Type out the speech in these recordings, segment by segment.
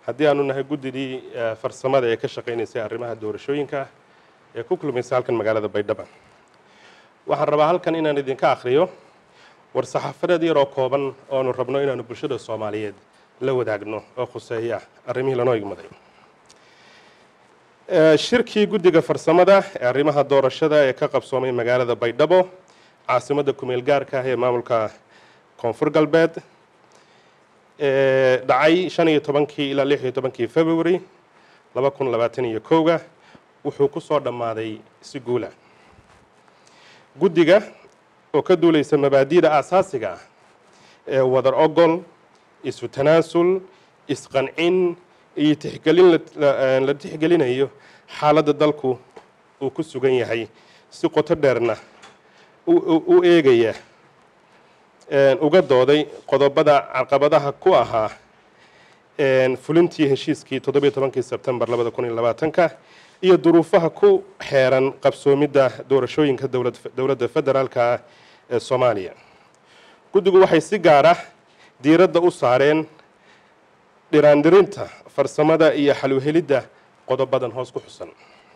haddii aanu nahay guddidii farsamada ee ka shaqaynaysay arrimaha doorashooyinka ee ku kulmaysay halkan magaalada baydhaba waxaan rabaa halkan inaan idinka akhriyo war saxaafadeed yaroo kooban oonu rabno inaanu bulshada soomaaliyeed la wadaagno oo khuseeya arrimihii lanoo igmaday shirkii guddiga farsamada ee arrimaha doorashada ee ka qabsoomay magaalada baydhabo caasimadda kumeel gaarka ah ee maamulka koonfur galbeed dhacay shan iyo tobankii ilaa lix iyo tobankii february laba kun labaatan iyo kowga wuxuu ku soo dhammaaday si guula guddiga oo ka duulaysa mabaadi'da aasaasiga ah ee wadar ogol isu tanaasul isqancin iyo tixgelin la tixgelinayo xaaladda dalku uu ku sugan yahay si qoto dheerna u eegaya uga dooday qodobada caqabadaha ku ahaa fulintii heshiiskii toddobiyo tobankii sebtembar labada kun iyo labaatanka iyo duruufaha ku xeeran qabsoomidda doorashooyinka dowladda federaalka ee soomaaliya guddigu waxay si gaar ah diiradda u saareen dhiraandirinta farsamada iyo xaluhelidda qodobadan hoos ku xusan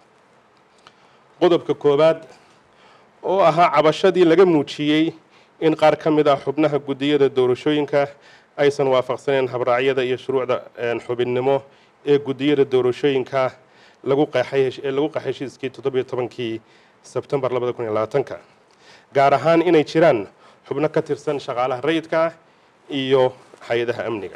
qodobka koowaad oo ahaa cabashadii laga muujiyey in qaar ka mid ah xubnaha guddiyada doorashooyinka aysan waafaqsaneen habraacyada iyo shuruucda xubinnimo ee guddiyada doorashooyinka lagu qeexay ee lagu qeexay heshiiskii toddobiyo tobankii sebtembar labada kun iyo labaatanka gaar ahaan inay jiraan xubno ka tirsan shaqaalaha rayidka ah iyo hay-adaha amniga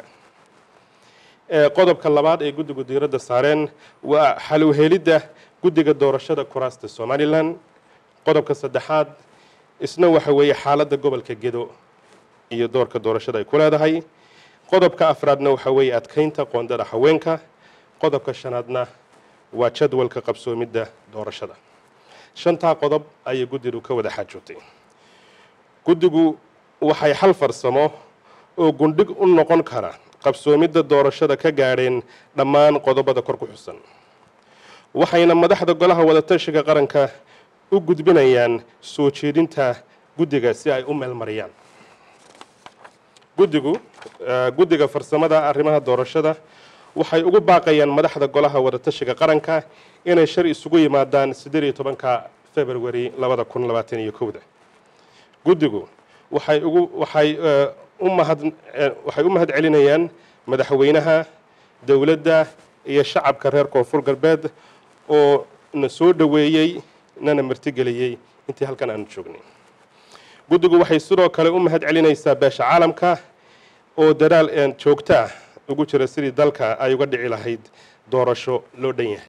qodobka labaad ee guddigu diiradda saareen waa xaluhelidda guddiga doorashada kuraasta somalilan qodobka saddexaad isna waxa weeye xaaladda gobolka gedo iyo doorka doorashada ay ku leedahay qodobka afraadna waxa weeye adkeynta qoondada haweenka qodobka shanaadna waa jadwalka qabsoomidda doorashada shantaa qodob ayay guddigu ka wada xaajootay guddigu waxay xal farsamo oo gundhig u noqon kara qabsoomidda doorashada ka gaadheen dhammaan qodobada kor ku xusan waxayna madaxda golaha wadatashiga qaranka u gudbinayaan soo jeedinta guddiga si ay u meelmariyaan guddigu guddiga farsamada arrimaha doorashada waxay ugu baaqayaan madaxda golaha wadatashiga qaranka inay shar isugu yimaadaan siddeed iyo tobanka february labada kun labaatan iyo kowda guddigu waxay ugu waxay u mahad waxay u mahad celinayaan madaxweynaha dowladda iyo shacabka reer koonfur galbeed oo na soo dhoweeyey nana martigeliyey intii halkan aanu joognay guddigu waxay sidoo kale u mahad celinaysaa beesha caalamka oo dadaal joogto ah ugu jira sidii dalka ay uga dhici lahayd doorasho loo dhan yahay